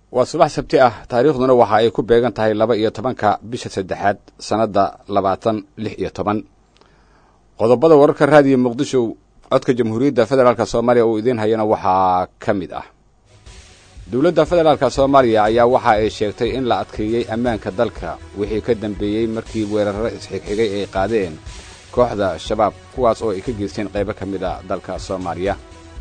waa subax sabti ah taariikhduna waxa ay ku beegan tahay laba iyo tobanka bisha saddexaad sannadda labaatan lix iyo toban qodobada wararka raadiyo muqdisho codka jamhuuriyadda federaalk soomaaliya uu idiin hayana waxaa ka mid ah dowladda federaalk soomaaliya ayaa waxa ay sheegtay in la adkeeyey ammaanka dalka wixii ka dambeeyey markii weerarro isxigxigay ay qaadeen kooxda shabaab kuwaas oo ay ka geysteen qaybo ka mid a dalka soomaaliya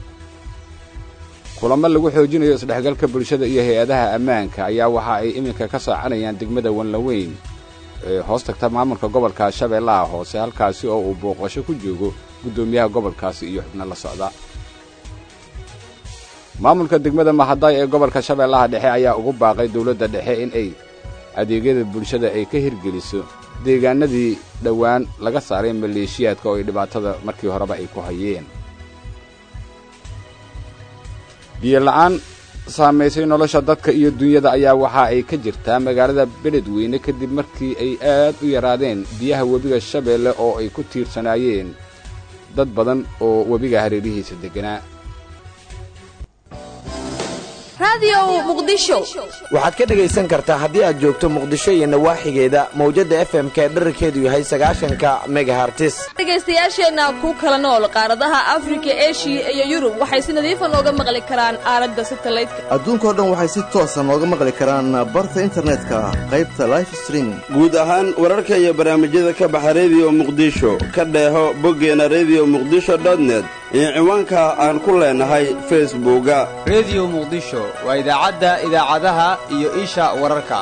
kulamo lagu xoojinayo isdhexgalka bulshada iyo hay-adaha ammaanka ayaa waxa ay iminka ka soocanayaan degmada wanlaweyn ee hoos tagta maamulka gobolka shabeellaha hoose halkaasi oo uu booqasho ku joogo guddoomiyaha gobolkaasi iyo xubno la socda maamulka degmada mahadaay ee gobolka shabeellaha dhexe ayaa ugu baaqay dowladda dhexe in ay adeegyada bulshada ay ka hirgeliso deegaanadii dhowaan laga saaray maleeshiyaadka oo ay dhibaatada markii horeba ay ku hayeen biyola'aan saamaysay nolosha dadka iyo dunyada ayaa waxa ay ka jirtaa magaalada beledweyne kadib markii ay aad u yaraadeen biyaha webiga shabeelle oo ay ku tiirsanaayeen dad badan oo webiga hareerihiisa degganaa waxaad ka dhegaysan kartaa haddii aad joogto muqdisho iyo nawaaxigeeda mawjadda f m k dherarkeedu yahay sagaashanka megahartis dhegaystayaasheenna ku kala nool qaaradaha afrika eshiya iyo yurub waxay si nadiifa nooga maqli karaan aalada satalaydka adduunkao dhan waxay si toosa nooga maqli karaan barta internetka qaybta life streaming guud ahaan wararka iyo barnaamijyada ka baxa rediyo muqdisho ka dheeho boggeena rediyo muqdisho dotnet iyo ciwaanka aan ku leenahay facebooka rediyo muqdisho waa idaacadda idaacadaha iyo isha wararka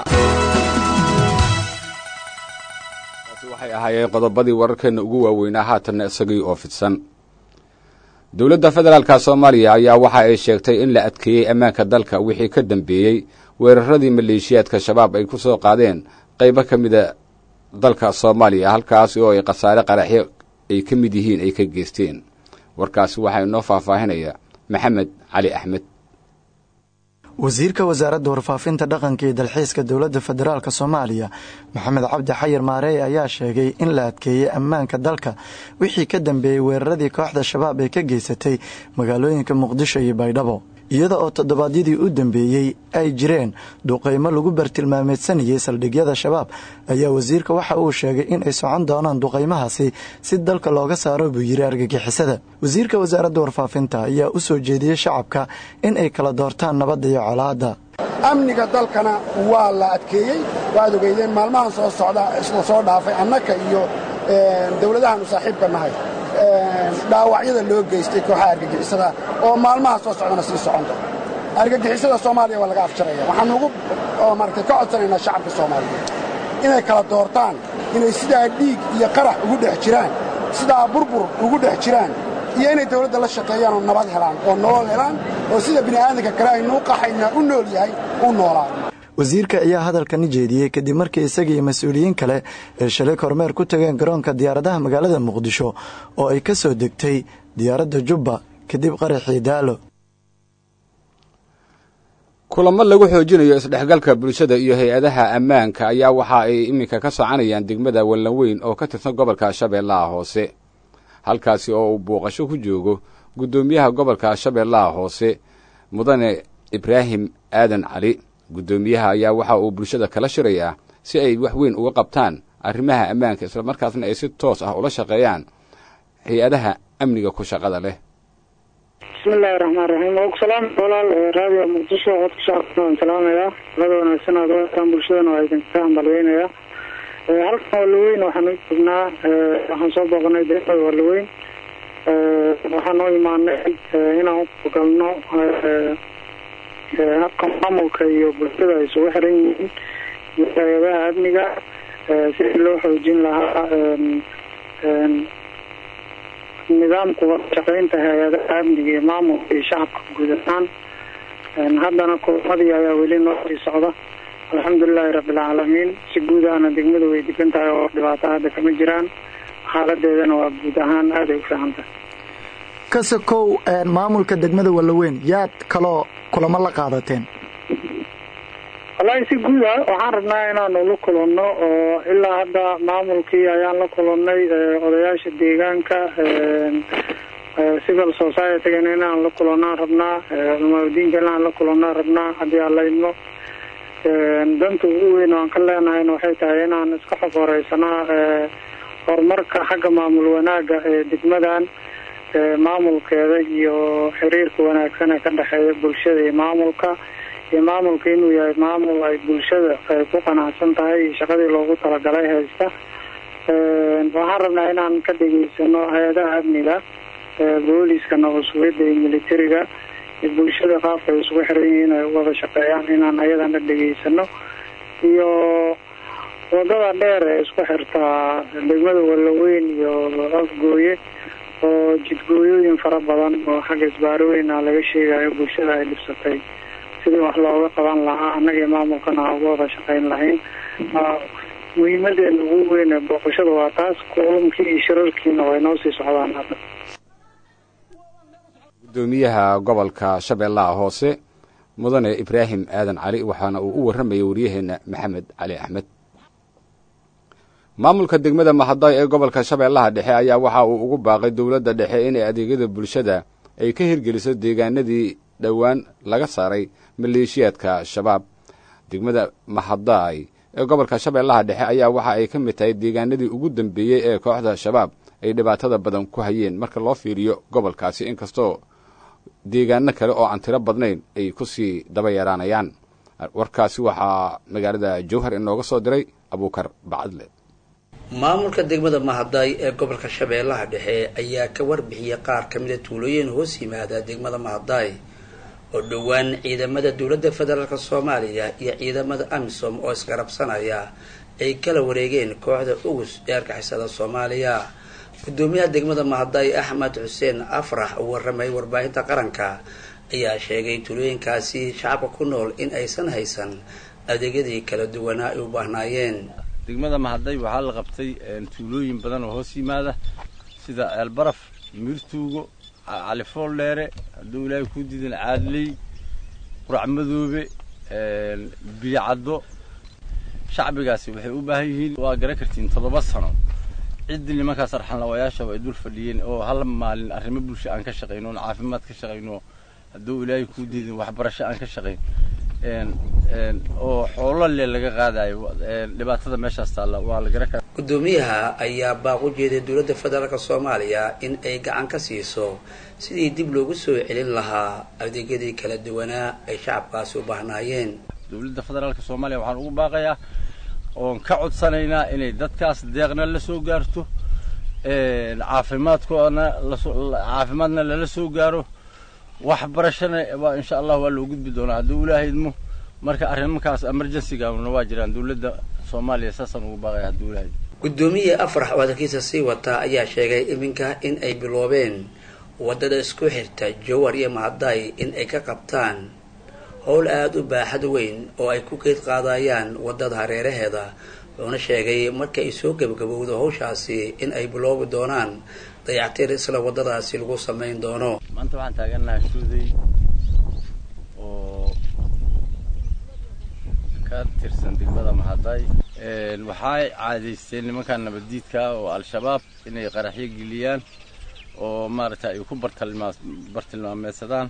taasi waxay ahaayeen qodobadii wararkeenna ugu waaweynaa haatanna isagii oo fidsan dowladda federaalka soomaaliya ayaa waxa ay sheegtay in la adkeeyey ammaanka dalka wixii ka dambeeyey weeraradii maleeshiyaadka shabaab ay ku soo qaadeen qaybo ka mida dalka soomaaliya halkaasi oo ay khasaare qaraxyo ay ka mid yihiin ay ka geysteen warkaasi waxaa inoo faahfaahinaya maxamed cali axmed wasiirka wasaaradda warfaafinta dhaqanka iyo dalxiiska dowladda federaalk soomaaliya maxamed cabdi xayir maareey ayaa sheegay in la adkeeyey ammaanka dalka wixii ka dambeeyey weeraradii kooxda shabaab ee ka geysatay magaalooyinka muqdisho iyo baydhabo iyada oo toddobaadyadii u dambeeyey ay jireen duqaymo lagu bartilmaameedsanayay saldhigyada shabaab ayaa wasiirka waxa uu sheegay in ay socon doonaan duqaymahaasi si dalka looga saaro buu yiri argagixisada wasiirka wasaaradda warfaafinta ayaa u soo jeediyey shacabka in ay kala doortaan nabadda iyo colaadda amniga dalkana waa la adkeeyey waad ogeydeen maalmahan soo socda isla soo dhaafay annaka iyo dowladahaanu saaxiibka nahay dhaawacyada loo geystay kooxaha argagixisada oo maalmaha soo socdana sii soconta argagixisada soomaaliya waa laga afjaraya waxaan ugu maaragtay ka codsanaynaa shacabka soomaaliyeed inay kala doortaan inay sidaa dhiig iyo qarax ugu dhex jiraan sidaa burbur ugu dhex jiraan iyo inay dawladda la shaqeeyaan oo nabad helaan oo nolol helaan oo sida bini'aadanka kale aynu u qaxaynaa u nool yahay u noolaado wasiirka ayaa hadalkani jeediyey kadib markii isaga iyo mas-uuliyiin kale ay shalay kormeer ku tageen garoonka diyaaradaha magaalada muqdisho oo ay ka soo degtay diyaaradda jubba kadib qaraxii daalo kulamo lagu xoojinayo isdhexgalka bulshada iyo hay-adaha ammaanka ayaa waxa ay iminka ka soconayaan degmada wallanweyn oo ka tirsan gobolka shabeellaha hoose halkaasi oo uu booqasho ku joogo guddoomiyaha gobolka shabeellaha hoose mudane ibraahim aadan cali guddoomiyaha ayaa waxa uu bulshada kala shirayaa si ay wax weyn uga qabtaan arrimaha ammaanka islamarkaasna ay si toos ah ula shaqeeyaan hay-adaha amniga ku shaqada leh bismillahi raxmaan raxiim waa ku salaam walaal raadiyo muqdisho codka shacabka waan salaamayaa lada wanaagsan aad wataan bulshadana waa idinka hambalweynayaa halkan waalaweyn waxaan u joognaa waxaan soo booqanay deeqada waalaweyn waxaan u imaanay inaan ugalno habka maamulka iyo bulshada ay isugu xiran yihiin iyo hay-adaha amniga sidii loo xoojin lahaa nidaamka shaqeynta hay-adaha amniga iyo maamulka iyo shacabka guud ahaan haddana kulamadii ayaa weli noo sii socda alxamdulilahi rabbilcaalamiin si guud ahna degmadu way degan tahay oo dhibaato hadda kama jiraan xaaladeedana waa guud ahaan aaday u fiican tahay kasakow maamulka degmada wallaweyn yaad kaloo kulamo la qaadateen wallaahi si guud a waxaan rabnaa inaanu la kulanno oo ilaa hadda maamulkii ayaan la kulannay odayaasha deegaanka civil society-gana inaan la kulannaan rabnaa culamaadudiinka inaan la kulannaan rabnaa haddii aan laydno danta ugu weyn oo aan ka leenahayna waxay tahay inaan iska xogoreysanaa horumarka xagga maamul wanaagga ee degmadan maamulkeeda iyo xiriirka wanaagsan ee ka dhexeeya bulshada iyo maamulka iyo maamulka inuu yahay maamul ay bulshada ay ku qanacsan tahay iyo shaqadii loogu talagalay haysta waxaan rabnaa inaan ka dhegeysano hay-adaha amniga booliska nabadsugyada iyo militariga iyo bulshada qaabka ay isugu xiran yihiin ay wada shaqeeyaan inaan ayadana dhegeysano iyo wadada dheer ee isku xirtaa degmada walaweyn iyo afgooye oo jidgooyooyin fara badan oo xagga isbaarooyin ah laga sheegayo bulshada ay dhibsatay sidii wax looga qaban lahaa annagii maamulkana aan uga wada shaqeyn lahayn muhiimadeena ugu weyn ee booqashada waa taas kulamkii iyo shirarkiina way noo sii socdaan hadda gudoomiyaha gobolka shabeellaha hoose mudane ibraahim aadan cali waxaana uu u warramayay waryaheena maxamed cali axmed maamulka degmada mahadaay ee gobolka shabeellaha dhexe ayaa waxa uu ugu baaqay dowladda dhexe inay adeegyada bulshada ay ka hirgeliso deegaanadii dhowaan laga saaray maleeshiyaadka shabaab degmada mahadaay ee gobolka shabeellaha dhexe ayaa waxa ay ka mid tahay deegaanadii ugu dambeeyey ee kooxda shabaab ay dhibaatada badan ku hayeen marka loo fiiriyo gobolkaasi inkastoo deegaano kale oo aan tiro badnayn ay ku sii daba yaraanayaan warkaasi waxaa magaalada jowhar inooga soo diray abuukar bacadle maamulka degmada mahadaay ee gobolka shabeellaha dhexe ayaa ka warbixiyay qaar ka mida tuulooyin hoos yimaada degmada mahadaay oo dhowaan ciidamada dowladda federaalk soomaaliya iyo ciidamada amisom oo isgarabsanaya ay kala wareegeen kooxda ugus ee argixisada soomaaliya gudoomiyaha degmada mahadaay axmed xuseen afrax uu warramay warbaahinta qaranka ayaa sheegay tuulooyinkaasi shacabka ku nool in aysan haysan adeegyadii kala duwanaa ay u baahnaayeen degmada mahaday waxaa la qabtay tuulooyin badan oo hoos yimaada sida eelbaraf miirtuugo califool dheere hadduu ilaahay kuu diidan caadley qurac madoobe biyocaddo shacbigaasi waxay u baahan yihiin waa garan kartiin toddoba sano ciddii nimankaas arxanlawayaashaba ay dul fadhiyeen oo hal maalin arrimo bulsho aan ka shaqayno oon caafimaad ka shaqayno hadduu ilaahay kuu diidin waxbarasho aan ka shaqayn oo xoolo le laga qaadayo dhibaatada meeshaas taalla waa la garan karaa gudoomiyaha ayaa baaq u jeeday dowladda federaalk soomaaliya in ay gacan ka siiso sidii dib loogu soo celin lahaa adeegyadii kala duwanaa ay shacabkaasi u baahnaayeen dowladda federaalk soomaaliya waxaan ugu baaqayaa oon ka codsanaynaa inay dadkaas deeqna la soo gaarto caafimaadkoodna caafimaadna lala soo gaaro waxbarashana waa insha allah waa loo gudbi doonaa hadduu ilaahay idmo marka arrimankaas emergency-gaana waa jiraan dowladda soomaaliya saasaan ugu baaqaya hadduu ilaahay gudoomiye afrax oo hadalkiisa sii wataa ayaa sheegay iminka in ay biloobeen waddada isku xirta jowar iyo mahadaay in ay ka qabtaan howl aada u baaxad weyn oo ay ku geed qaadayaan waddada hareeraheeda wuxuuna sheegay marka ay soo gebagabowdo hawshaasi in ay biloobi doonaan dayactir isla waddadaasi lagu samayn doono maanta waxaan taagannahay shuuday oo ka tirsan degmada mahaday waxay caadaysteen nimankan nabaddiidka oo al-shabaab inay qaraxyo geliyaan oo maaragta ay ku bartilmaa bartilmaameedsadaan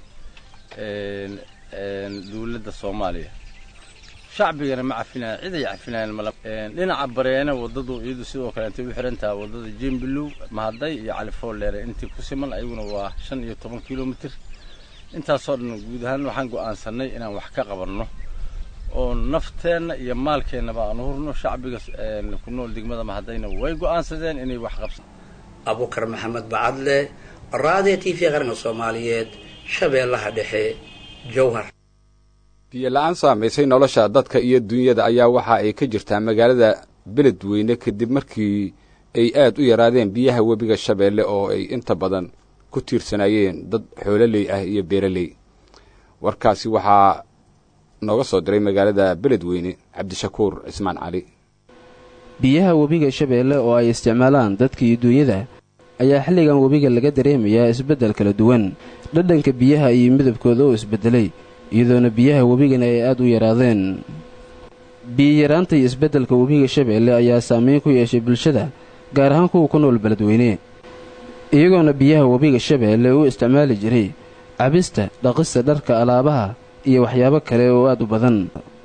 dowladda soomaaliya shacbigana ma cafinayan cid ay cafinayan mala dhinaca bareena waddadu iyadu sidoo kale intay u xiran tahay waddada jembilow mahaday iyo califool dheere intii ku siman ayaguna waa shan iyo toban kilomitr intaasoo dhan guud ahaan waxaan go'aansanay inaan wax ka qabanno oo nafteenna iyo maalkeennaba aan hurno shacbiga ku nool degmada mahadayna way go'aansadeen inay wax qabsan abukar maxamed bacadle raadiyo t v qaranka soomaaliyeed shabeellaha dhexe jowhar biyo la-aan saamaysay nolosha dadka iyo dunyada ayaa waxa ay ka jirtaa magaalada beledweyne kadib markii ay aad u yaraadeen biyaha webiga shabeelle oo ay inta badan ku tiirsanaayeen dad xoololey ah iyo beeraley warkaasi waxaa nooga soo diray magaalada beledweyne cabdishakuur cismaan cali biyaha webiga shabeelle oo ay isticmaalaan dadka iyo duunyada ayaa xilligan webiga laga dareemayaa isbeddel kala duwan dhadhanka biyaha iyo midabkooda oo isbeddelay iyadoona biyaha webigana ay aad u yaraadeen biyiyaraanta iyo isbeddelka webiga shabeelle ayaa saameyn ku yeeshay bulshada gaar ahaan kuwa ku nool beledweyne iyagoona biyaha webiga shabeelle u isticmaali jiray cabista dhaqista dharka alaabaha iyo waxyaabo kale oo aad u badan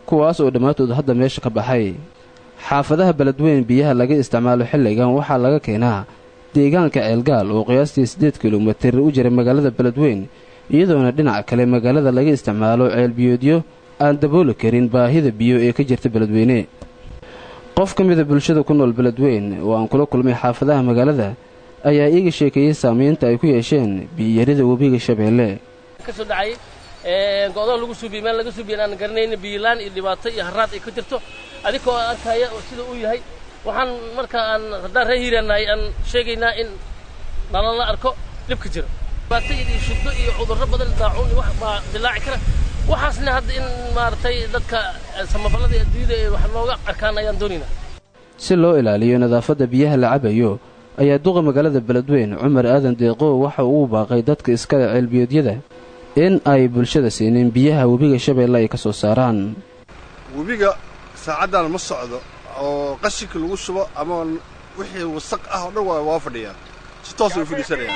kuwaas oo dhammaantood hadda meesha ka baxay xaafadaha beledweyn biyaha laga isticmaalo xilligan waxaa laga keenaa deegaanka ceelgaal oo qiyaastii siddeed kilomitir u jira magaalada beledweyn iyadoona dhinaca kale magaalada laga isticmaalo ceelbiyoodyo aan dabooli karin baahida biyo ee ka jirta beledweyne qof ka mida bulshada ku nool beledweyn oo aan kula kulmay xaafadaha magaalada ayaa iiga sheekeeyey saamaynta ay ku yeesheen biyiyarida webiga shabeelle kasoo dhacay go-doon lagu suubiye meel laga suubiye aan garanayna biyilaan iyo dhibaato iyo haraad ay ka jirto adigoo arkaya oo sida uu yahay waxaan marka aan haddaan ree hiiraanahay aan sheegaynaa in nalala arko dhibka jira dhibaato iyo shugdo iyo cudurro badan daacuun iyo wax baa dilaaci kara waxaasna hadda in maaragtay dadka samafallada iyo adduunyada ee wax nooga arkaan ayaan doonaynaa si loo ilaaliyo nadaafadda biyaha la cabayo ayaa duqa magaalada beledweyn cumar aadan deeqow waxa uu baaqay dadka iskale ceelbiyoodyada in ay bulshada siinin biyaha webiga shabeelle ay ka soo saaraan webiga saacaddan ma socdo oo qashinka lagu shubo ama wixii wasaq ah oo dhan waa waa fadhiyaan si toos way u fadhiisanayaan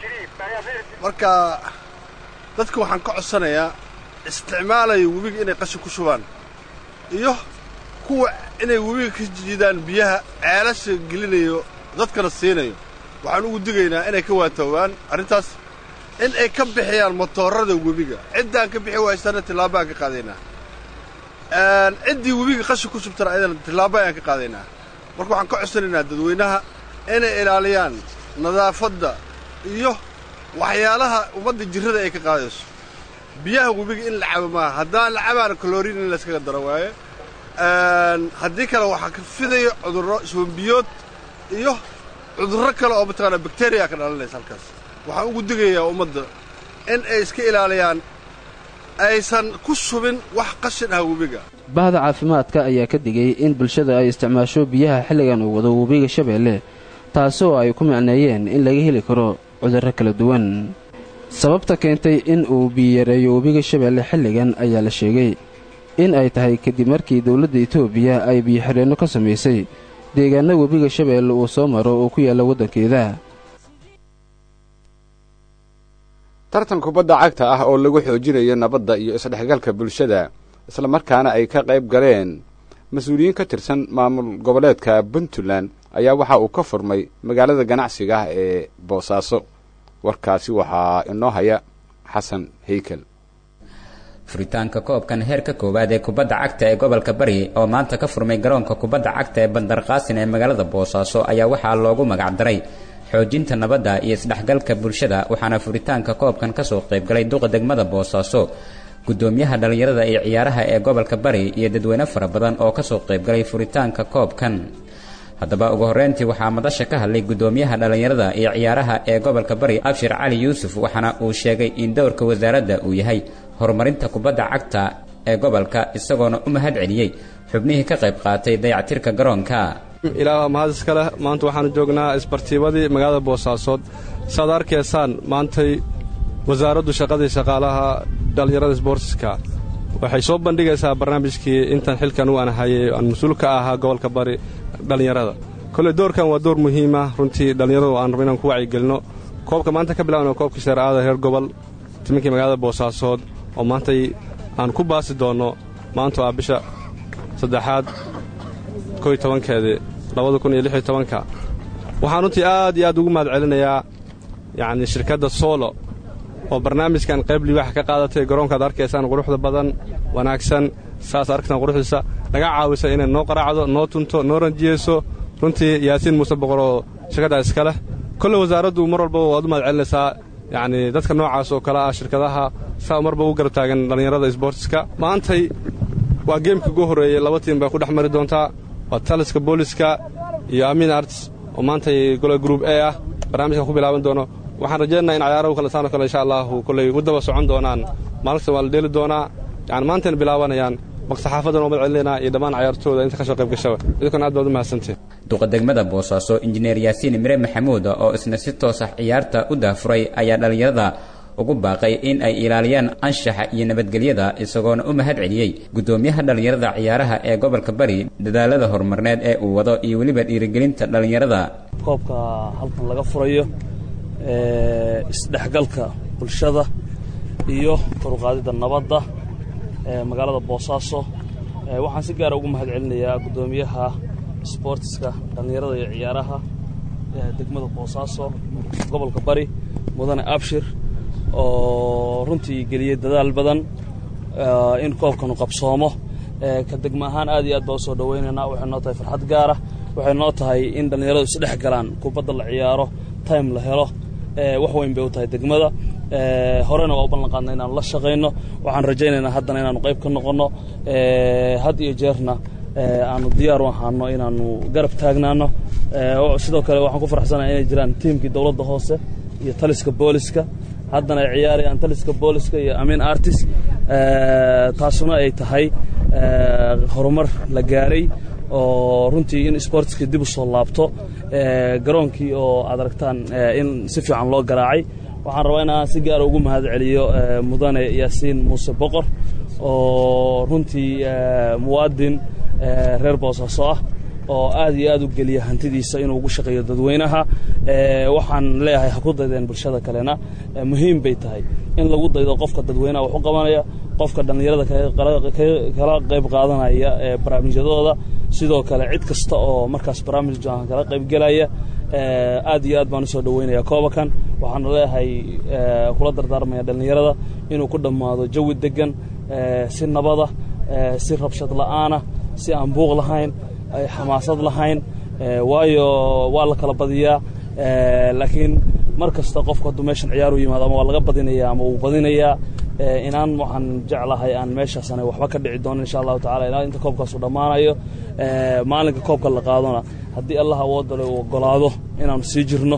marka dadka waxaan ka codsanayaa isticmaalaya webiga inay qashin ku shubaan iyo kuwa inay webiga ka jiidaan biyaha ceelasha gelinayo dadkana siinayo waxaan ugu digaynaa inay ka waatoobaan arrintaas in ay ka bixiyaan motoorada webiga ciddaan ka bixi waysana tillaabo aan ka qaadaynaa ciddii webiga qashin ku shubtana ayadana tillaabo ayaan ka qaadaynaa marka waxaan ka codsanaynaa dadweynaha inay ilaaliyaan nadaafadda iyo waxyaalaha ummadda jirrada ay ka qaadayso biyaha webiga in la cabo maaha haddaan la cabaana kaloriin in layskaga daro waaye haddii kale waxaa ka fidayo cudurro iswambiyood iyo cudurro kale oo mataqaanaa bakteriya ka dhalanaysa halkaas waxaan ugu digayaa ummadda in ay iska ilaaliyaan aysan ku shubin wax qashin ah webiga bahda caafimaadka ayaa ka digay in bulshada ay isticmaasho biyaha xilligan uu wado webiga shabeelle taasoo ay ku micneeyeen in laga heli karo cudurro kala duwan sababta keentay in uu biyareeyo webiga shabeelle xilligan ayaa la sheegay in ay tahay kadib markii dowladda etoobiya ay biyoxireenno ka samaysay deegaanna webiga shabeelle uu soo maro oo ku yaalla waddankeeda tartan kubadda cagta ah oo lagu xoojinayo nabadda iyo isdhexgalka bulshada islamarkaana ay ka qayb galeen mas-uuliyiin ka tirsan maamul goboleedka puntland ayaa waxa uu ka furmay magaalada ganacsiga ah ee boosaaso warkaasi waxaa inoo haya xasan heykel furitaanka koobkan heerka koowaad ee kubadda cagta ee gobolka bari oo maanta ka furmay garoonka kubadda cagta ee bandarqaasin ee magaalada boosaaso ayaa waxaa loogu magacdaray xoojinta nabadda iyo isdhexgalka bulshada waxaana furitaanka koobkan kasoo qaybgalay duqa degmada boosaaso gudoomiyaha dhallinyarada iyo ciyaaraha ee gobolka bari iyo dadweyne fara badan oo kasoo qaybgalay furitaanka koobkan haddaba ugu horreyntii waxaa madasha ka hadlay gudoomiyaha dhallinyarada iyo ciyaaraha ee gobolka bari abshir cali yuusuf waxaana uu sheegay in dowrka wasaaradda uu yahay horumarinta kubadda cagta ee gobolka isagoona u mahad celiyey xubnihii ka qayb qaatay dayactirka garoonka ilaa mahad iska leh maanta waxaanu joognaa isbartiibadii magaalada boosaasood saaad arkaysaan maantay wasaaraddu shaqadii shaqaalaha dhallinyarada sboortiska waxay soo bandhigaysaa barnaamijkii intan xilkan u anahayay aan mas-uul ka ahaa gobolka bari dhallinyarada kolley doorkan waa door muhiima runtii dhallinyaradu aan rabo inaan ku wacyigelinno koobka maanta ka bilaabna koobkii shareecada reer gobol timinkii magaalada boosaasood oo maantay aan ku baasi doonno maantu ah bisha saddexaad koy tobankeedii labada kun iyo lix iyo tobanka waxaan runtii aad iyo aad ugu mahad celinayaa yacnii shirkadda soolo oo barnaamijkan qayb liibaaxa ka qaadatay garoonkaad arkaysaan quruxda badan wanaagsan saas arkaysaan quruxdiisa naga caawisa inay noo qaraacdo noo tunto noo ranjiyeyso runtii yaasiin muuse boqor oo shirkaddaa iska leh kolle wasaaraddu mar walbaba waad u mahad celinaysaa yacnii dadka noocaas oo kale ah shirkadaha saa marba u garab taagan dhallinyarada sboortiska maantay waa geemkii ugu horreeyey laba tiim bay ku dhex mari doontaa waa taliska booliska iyo amin arts oo maantay gole gruub e ah barnaamijkan ku bilaaban doono waxaan rajaynayaa in cayaarahu kale saano kale insha allahu kolley u daba socon doonaan maalinta waa la dheeli doonaa yani maantayna bilaabanayaan maqsaxaafadan oo madcelinaynaa iyo dhammaan cayaartooda inta ka soo qayb gashaba idinkuna aad baad u mahadsantiin duqa degmada boosaaso injineer yaasiin mire maxamuud oo isna si toos ah ciyaarta u daafuray ayaa dhallinyarada ugu baaqay in ay ilaaliyaan anshaxa iyo nabadgelyada isagoona u mahad celiyey gudoomiyaha dhallinyarada ciyaaraha ee gobolka bari dadaalada horumarneed ee uu wado iyo weliba dhiirigelinta dhallinyarada koobka halkan laga furayo isdhexgalka bulshada iyo koruqaadida nabadda ee magaalada boosaaso waxaan si gaara ugu mahad celinayaa guddoomiyaha sboortiska dhallinyarada iyo ciyaaraha degmada boosaaso gobolka bari mudane abshir oo runtii geliyey dadaal badan in koobkanu qabsoomo ka degma ahaan aad iyo aad baa usoo dhawaynaynaa waxay noo tahay farxad gaara waxay noo tahay in dhallinyaradu isdhex galaan kubadda la ciyaaro time la helo wax weyn bay u tahay degmada horena waa u ballan qaadna inaanu la shaqayno waxaan rajaynaynaa haddana inaanu qayb ka noqonno had iyo jeerna aanu diyaar u ahaano inaanu garab taagnaano sidoo kale waxaan ku faraxsanahay inay jiraan tiimkii dowladda hoose iyo taliska booliska haddana ay ciyaarayaan taliska booliska iyo amin artis taasuna ay tahay horumar la gaaray oo runtii in sportskii dib u soo laabto garoonkii oo aad aragtaan in si fiican loo garaacay waxaan rabaa inaan si gaara ugu mahad celiyo mudane yaasiin muuse boqor oo runtii muwaadin reer boosaaso ah oo aad iyo aad u geliya hantidiisa inuu ugu shaqeeyo dadweynaha waxaan leeyahay ha ku daydeen bulshada kalena muhiim bay tahay in lagu daydo qofka dadweynaha wax u qabanaya qofka dhallinyarada kala qayb qaadanaya ee barnaamijyadooda sidoo kale cid kasta oo markaas barnaamijkan kala qaybgelaya aad iyo aad baan usoo dhaweynaya koobakan waxaana leeyahay kula dardaarmaya dhallinyarada inuu ku dhammaado jawi degan si nabada si rabshad la'aana si aan buuq lahayn xamaasad lahayn waayo waa la kala badiyaa laakiin mar kasta qofku hadduu meeshan ciyaaru yimaado ama waa laga badinaya ama wuu badinayaa inaan waxaan jeclahay aan meeshaasana waxba ka dhici doono insha allahu tacala ilaa inta koobkaasu dhammaanayo maalinka koobka la qaadona haddii allah awoodale uu ogolaado inaanu sii jirno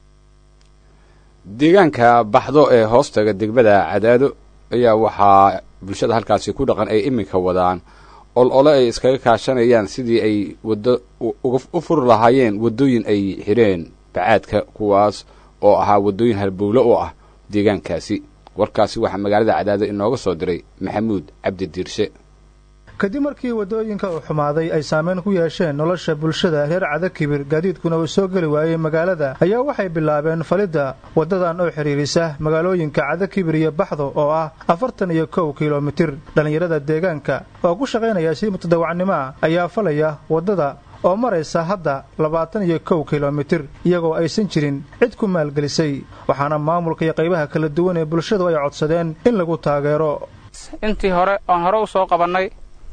deegaanka baxdo ee hoostaga degmada cadaado ayaa waxaa bulshada halkaasi ku dhaqan ay iminka wadaan ol ole ay iskaga kaashanayaan sidii ay waddo u furi lahaayeen waddooyin ay xidheen bacaadka kuwaas oo ahaa waddooyin halbowlo oo ah deegaankaasi warkaasi waxaa magaalada cadaado inooga soo diray maxamuud cabdi diirshe kadib markii waddooyinka uu xumaaday ay saameyn ku yeesheen nolosha bulshada reer cadakibir gaadiidkuna uu soo geli waayey magaalada ayaa waxay bilaabeen falidda waddadan oo xidhiirisa magaalooyinka cadakibir iyo baxdo oo ah afartan iyo kow kilomitir dhallinyarada deegaanka oo ku shaqaynaya si mutadawacnimo ah ayaa falaya waddada oo maraysa hadda labaatan iyo kow kilomitir iyagoo aysan jirin cid ku maalgelisay waxaana maamulka iyo qaybaha kala duwan ee bulshadu ay codsadeen in lagu taageero intii hore oon hore u soo qabannay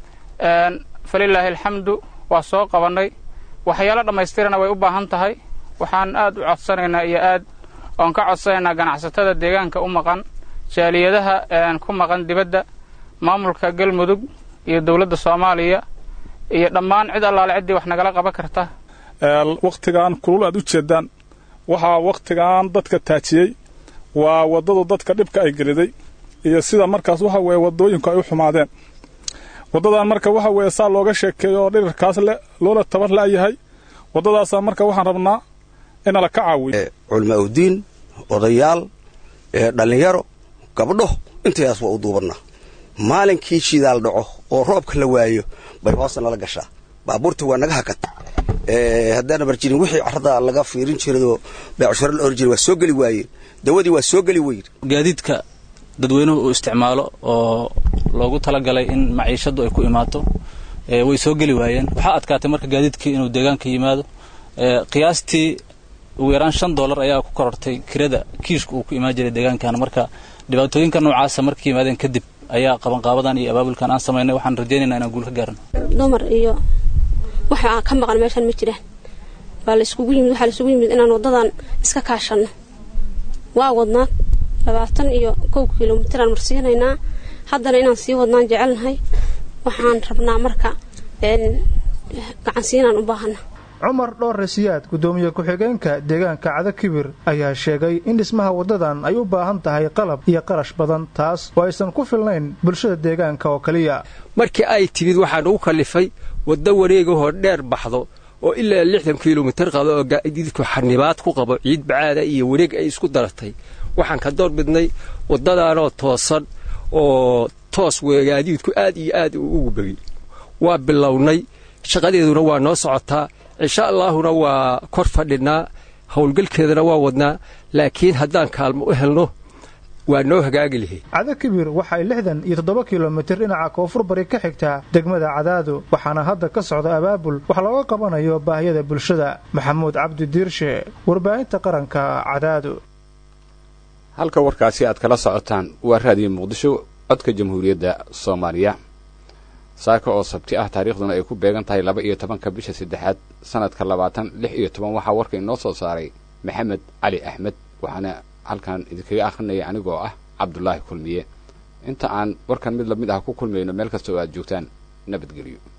falilaahi alxamdu waa soo qabannay waxyaalo dhammaystirana way u baahan tahay waxaan aad u codsanaynaa iyo aad oon ka codsanaynaa ganacsatada deegaanka u maqan jaaliyadaha ku maqan dibadda maamulka galmudug iyo dowladda soomaaliya iyo dhammaan cid allaale ciddii wax nagala qaban karta wakhtigan kulul aad u jeeddaan waxaa wakhtigan dadka taajiyey waa waddadu dadka dhibka ay geliday iyo sida markaas waxa weeye waddooyinku ay u xumaadeen waddadan marka waxa weeye saa looga sheekeeyo oo dhirirkaas le loola tabar la'yahay waddadaasaa marka waxaan rabnaa inala ka caawiyo culmaa udiin odayaal dhallinyaro gabdho intayaas waa u duubannaa maalinkii shidaal dhaco oo roobka la waayo bay hoosta nala gashaa baabuurta waa naga hakata haddaan barjirin wixii carrada laga fiirin jirayoo beecsharo la oran jiray waa soo geli waayeen dawadii waa soo geli weyn gaadiidka dadweynuhu uu isticmaalo oo loogu talagalay in maciishaddu ay ku imaato way soo geli waayeen waxaa adkaatay marka gaadiidkii inuu deegaanka yimaado qiyaastii ugu yaraan shan dollar ayaa ku korortay kirada kiishka uu ku imaan jiray deegaankan marka dhibaatooyinka noocaasa markay yimaadeen kadib ayaa qabanqaabadan iyo abaabulkan aan samaynay waxaan rajaynaynaa inaan guul ka gaarno dumar iyo waxa ka maqan meeshan ma jiraan waa la iskugu yimid waxaa la isugu yimid inaan waddadan iska kaashanno waa wadnaa labaatan iyo kow kilomitiraan marsiinaynaa haddana inaan sii wadnaan jecelnahay waxaan rabnaa marka gacansiinaan u baahana cumar dhoorre siyaad guddoomiye ku-xigeenka deegaanka cadakibir ayaa sheegay in dhismaha waddadan ay u baahan tahay qalab iyo qarash badan taas oo aysan ku filnayn bulshada deegaanka oo keliya markii ay timid waxaan ugu kallifay waddo wareegahoo dheer baxdo oo ilaa lixdan kilomitir qaba oo gaadiidku xanibaad ku qabo ciid bacaada iyo wareeg ay isku daratay waxaan ka door bidnay waddadaanoo toosan oo toos gaadiidku aad iyo aad uu ugu begi waa bilownay shaqadeeduna waa noo socotaa insha allaahuna waa kor fadhinaa howlgalkeedana waa wadnaa laakiin haddaan kaalmo u helno waa noo hagaagi lahayd cadakibir waxay lixdan iyo toddoba kilomitir dhinaca koonfur bari ka xigtaa degmada cadaado waxaana hadda ka socda abaabul wax looga qabanayo baahiyada bulshada maxamuud cabdi diirshe warbaahinta qaranka cadaado halka warkaasi aad kala socotaan waa raadiyo muqdisho codka jamhuuriyadda soomaaliya saaka oo sabti ah taariikhduna ay ku beegan tahay laba iyo tobanka bisha saddexaad sanadka labaatan lix iyo toban waxaa warka inoo soo saaray maxamed cali axmed waxaana halkan idinkaga akhrinaya anigoo ah cabdulaahi kulmiye inta aan warkan mid lamid ah ku kulmayno meel kasta oo aad joogtaan nabadgelyo